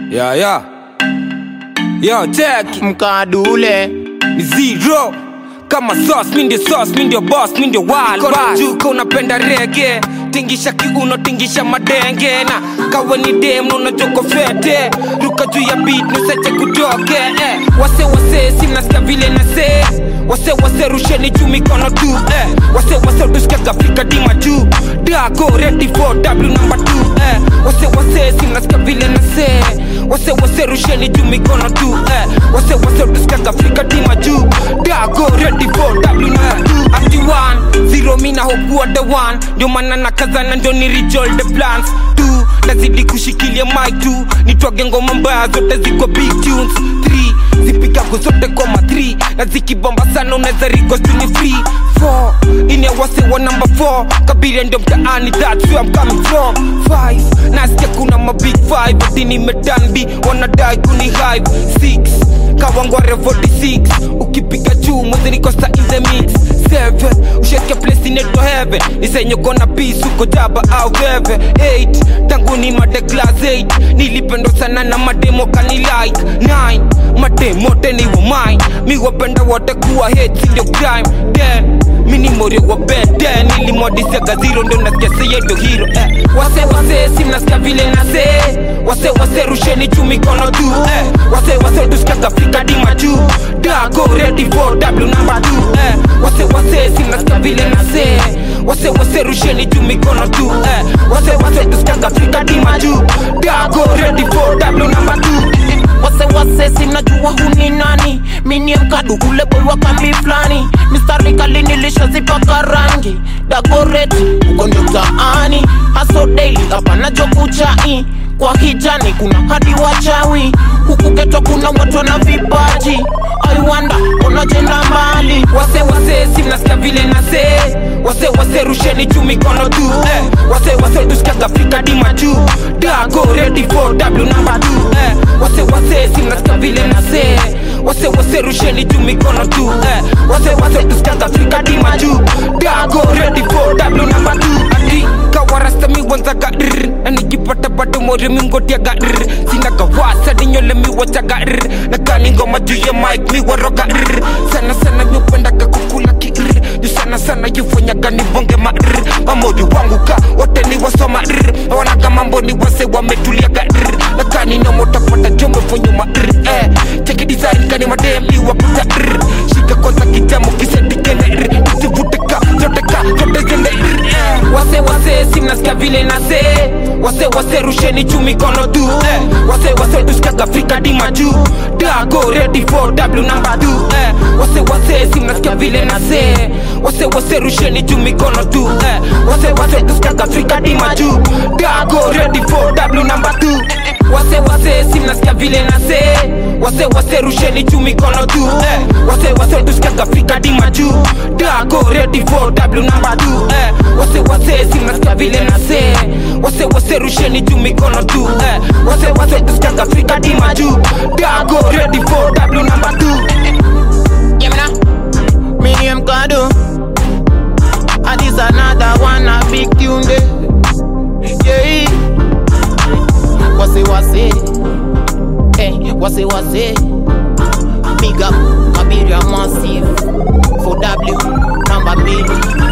Yeah, yeah. Yo, check mkadule ni zero kama sauce, mi ndio sauce, mi ndio boss, mi ndio wild boss. Juka unapenda rege tingisha kiuno tingisha madenge na kawe ni dem unajoko fete ruka juu ya beat nuseche kutoke eh. wase wase simnasikia vile na se wase wase rusheni juu mikono tu eh. wase wase tusikiaga Afrika dima juu dago ready for W number two eh. wase wase simnasikia vile na se wase wase rusheni juu mikono tu eh. wase wase tusikiaga Afrika dima juu dago ready for W number two ati one zero mina hokuwa the one ndio maana na kazana ndio ni rejoil the plans two nazidi kushikilia mic tu nitwage ngoma mbaya zote ziko big tunes three zipigago zote koma 3 na zikibomba sana unaweza request ni free 4 ine wase wa number 4 kabiria ndio mtaani that's where I'm coming from 5 nasikia kuna ma big 5 ati nimetambi wanadai kuni hive 6 kawangware 46 ukipiga juu mwezi niko sa in the mix 7 usheke place inaitwa heaven nisenyokona peace uko jaba au veve 8 tangu ni made class 8 nilipendwa sana na mademo kani like 9 mademo teni wa mine mi wapenda wote kuwa hate sindio crime 10 mini morio wa bed 10 nilimwadisiaga zero ndo nasikia seye ndo hero eh. wase wase simnasikia vile nase wase wase rusheni juu mikono tu eh. wase wase tusikiaga Afrika dima juu dago ready for W number 2 eh. wase wase simnasikia vile nase wase wase rusheni juu mikono tu eh. wase wase tusikiaga Afrika dima juu dago ready for W number 2 wase wase sinajua huni nani minie mkadu ule boy wa kambi flani mistari kali nilishazipaka rangi dagoreti uko ndio mtaani haso daily hapana jokuchai kwa hijani kuna hadi wachawi huku geto kuna watu na vipaji aiwanda unajenda mbali wase wase simnasikia vile nase wase wase rusheni juu mikono tu eh. wase wase tusikiaga Afrika dima juu dago ready for W number 2 eh. wase wase simnasikia vile nase wase wase rusheni juu mikono tu eh. wase wase tusikiaga Afrika dima juu dago ready for W number 2 ati kawarasta mi wanzaga rr na nikipata bado mori mingotiaga rr sinaga wasa dinyole mi wachaga rr na kani ngoma juu ya mic mi waroga rr sana sana mi upendaga kukula ki rr juu sana sana yufanyaga nibonge ma rr mamori wangu ka wote ni wasoma rr wanaga mambo ni wase wametuliaga rr na kani nomo tapata jombe fonyuma rr eh cheki design kani madem iwakuta rr shika kwanza kijamo kisetikene rr usivute ka zote ka zote zende rr eh wase wase simnasikia vile nase wase wase rusheni juu mikono tu eh. wase wase tusikiaga Afrika dima juu dago ready for W number 2 eh. wase wase simnasikia vile nase wase wase rusheni juu mikono tu eh. wase wase tusikiaga Afrika dima juu dago ready for W number 2 wase wase simnasikia vile nase wase wase rusheni juu mikono tu eh. wase wase tusikiaga Afrika dima juu dago ready for W number 2 eh. wase wase simnasikia vile nase wase wase rusheni juu mikono tu eh. wase wase tusikiaga Afrika dima juu dago ready for W number 2 Yemna, minie mkadu And this another one a big tune day Yeah Wase wase Hey, wase wase Big up Kabiria Massive For W Number B